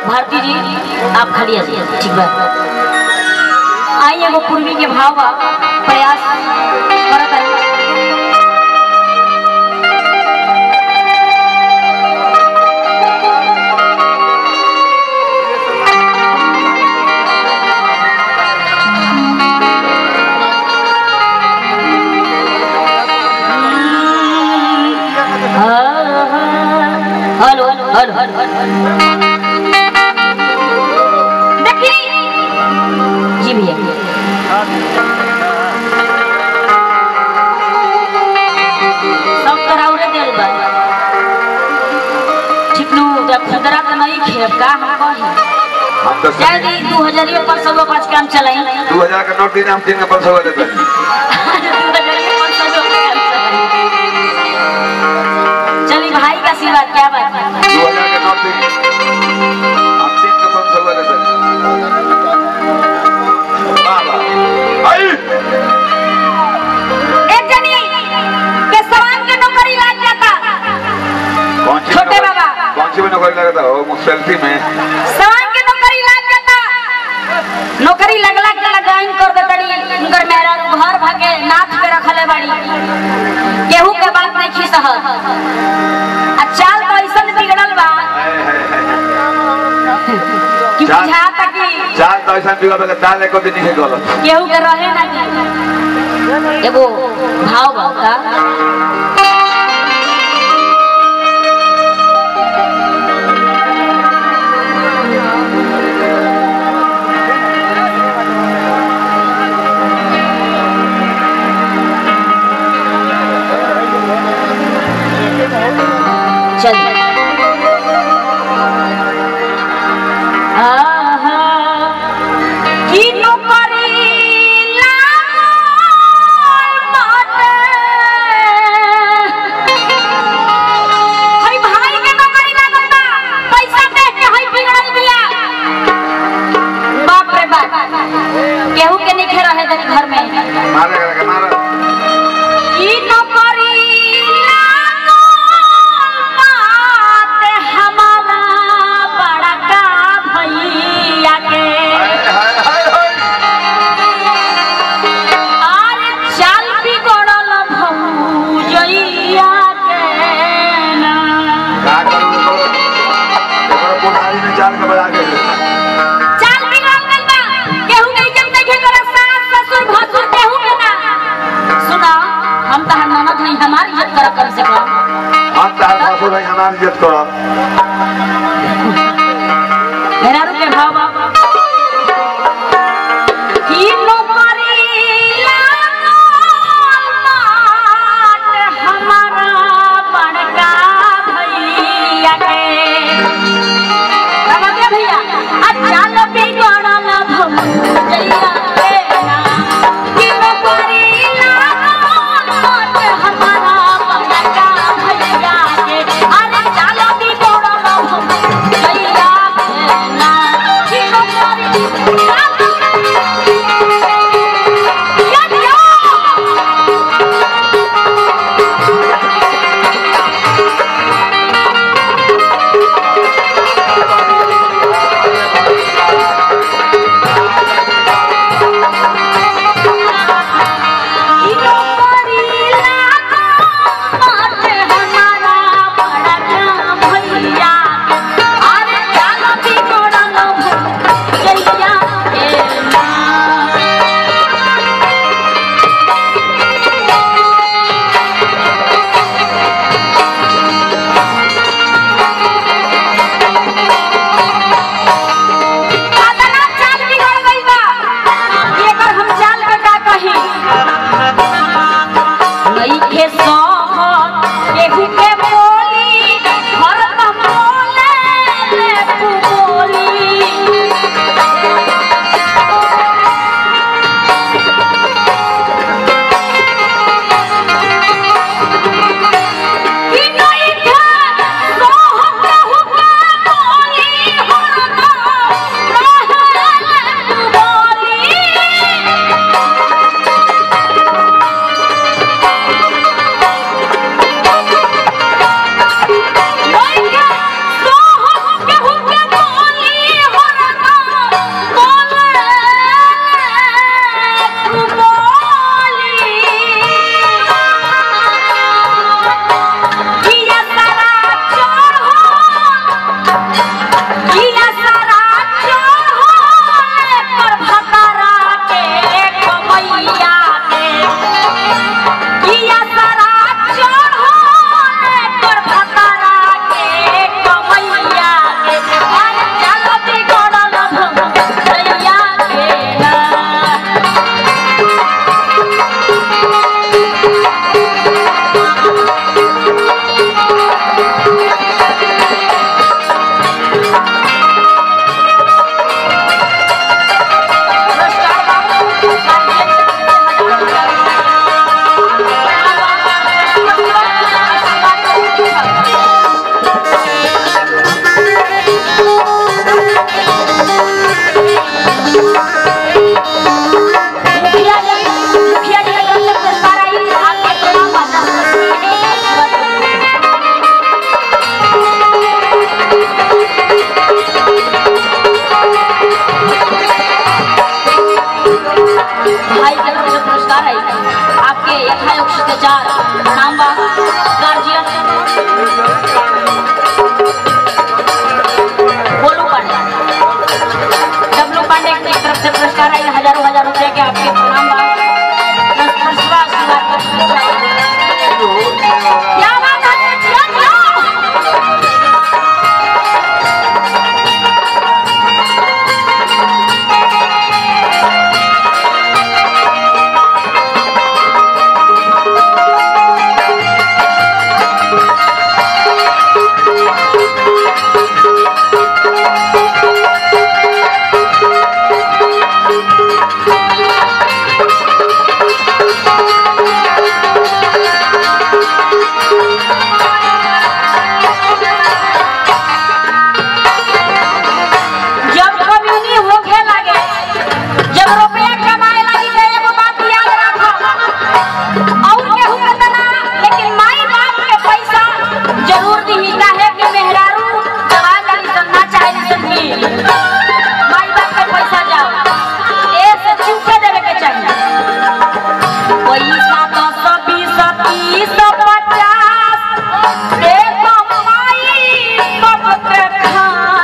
भारती जी आप खाली आ जाइए ठीक बा आई एगो पूर्वी के भाव बा प्रयास करत है हेलो हेलो हेलो देखिए जी भैया सब कराउरे देल बा ठीक नु जब खुदरा के नहीं खेब का हम कही हम तो जाए दी दू हजार पर सब पाँच काम चलाई दू हजार के नोट दिन हम तीन के पाँच सौ देते हैं चलिए भाई का आशीर्वाद क्या बात है दू हजार के नोट दिन हम तीन के पाँच सौ देते हैं वाह वाह आई एक जनी के सवान के नौकरी लाग जाता कौन सी छोटे नौकरी- बाबा। कौन सी में नौकरी लगता हो मुसलती में सवान के नौकरी लाग जाता नौकरी लगला के लगाइन कर दे तड़ी उनकर मेरा घर भागे नाथ पे रखले बाड़ी केहू के बात नहीं खी सहत आ चाल तो ऐसन बिगड़ल बा कि चाल- बुझाता कि चार तो ऐसा बिगड़ के दाल एको दिन नहीं गलत केहू के रहे ना दी। एगो भाव बा का चल आहा की नौकरी लागल बाटे। हई भाई के नौकरी लागल बा, पैसा देख के हई बिगड़ल बिया। बाप रे बाप केहू के नइखे रहे देत घर में मारे के मारे की नौकरी लागल बाटे हमारा बड़का भैया के हाय हाय हाय हाय अरे चाल बिगड़ल भौजैया के ना। का करूं तो एकर बुढ़ाई में चार के बजा के चाल बिगड़ल गइल बा। केहू के इज्जत नइखे करत, सास, ससुर, भसुर, केहू के ना। सुना, हम तहार ननद हई, हमार इज्जत करब कम से कम। हम तार ससुर भाई हमार इज्जत करब मेहरारू के भाव बा। की नौकरी लागल बाटे हमारा बड़का भैया के। समझ गए भैया? आ चाल बिगड़ल भौजैया के ना। की नौकरी लागल बाटे हमारा बड़का भैया के। अरे चाल बिगड़ल भौजैया के ना। की नौकरी या दिया। हम चाल के का कही नइखे सहत केहू के बोली हरदम बोले ले तू बोली कि नइखे सहत केहू के बोली हरदम रहे ले तू बोली नइखे सहत केहू के बोली पुरस्कार आई हजारों हजार रुपए के आपके प्रणाम बा दस पुरस्कार आशीर्वाद के क्या बात है जिया जिया जब कम्युनी होखे लगे जब रुपया कमाए लगी तो एगो बात याद रखो और केहू के तना लेकिन माई बाप के पैसा जरूर दिही काहे कि मेहरारू दवा जानी सब ना चाहे सब की माई बाप के पैसा जाओ ए से चुके देवे के चाहिए पैसा दस बीस तीस पचास दे तो माई बाप के खा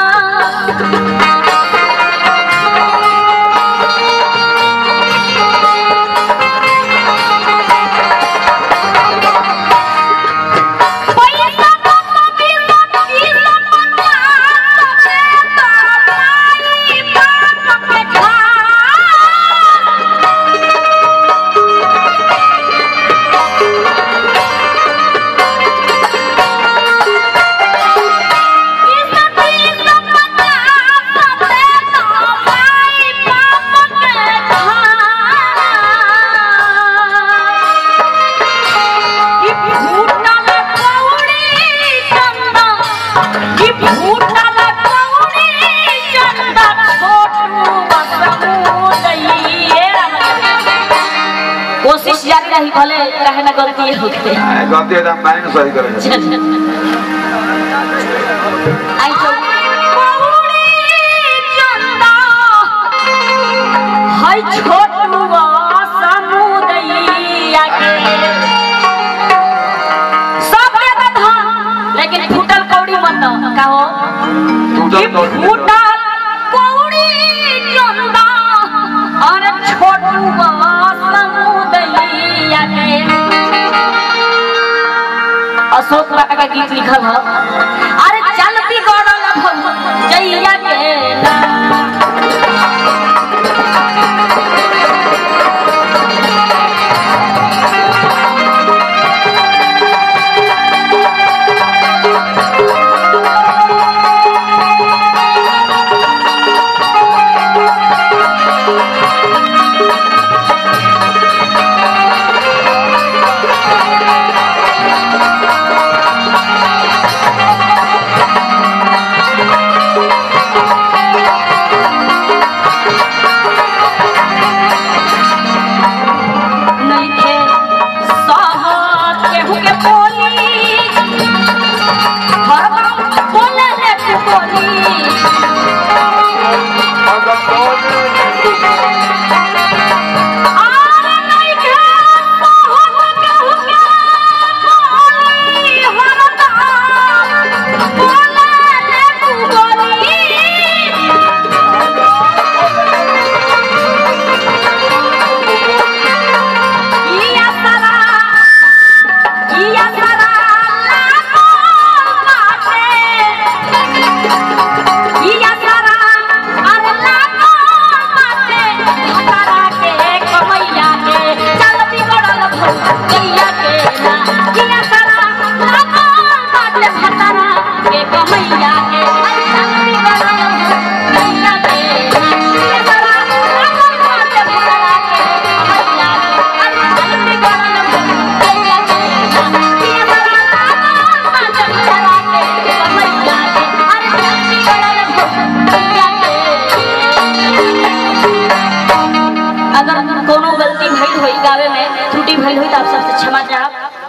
पैसा तो बीस तीस पचास दे तो माई बाप के खा कोशिश जारी रही भले कहे ना गलती होते गलती है तो हम माइंड सही करेंगे आई तो कौड़ी चंदा हाय छोटुआ समुदैया के सब के धन लेकिन फूटल कौड़ी मत दो कहो टूटल कि कौड़ी मत दो। फूटल कौड़ी चंदा और छोटुआ समुदैया के अशोक बाबा का गीत लिखल है अरे चलती गड़ल जैया के ना। नइखे सहत केहू के बोली हरदम बोले ले तू बोली आरे नइखे सहत केहू के बोली हरदम बोले ले तू बोली Iya sara, iya sara, lakon mate. Iya sara, are lakon mate. Hatara ke kamaiya ke, chal bigodal भैया के ना. iya sara, lakon mate. hatara ke kamaiya ke, chal bigodal भैया के ना. iya sara, lakon mate. hatara ke kamaiya ke, अगर कोनो गलती भइल होई गावे में त्रुटि भइल होई तो आप सबसे क्षमा चाहब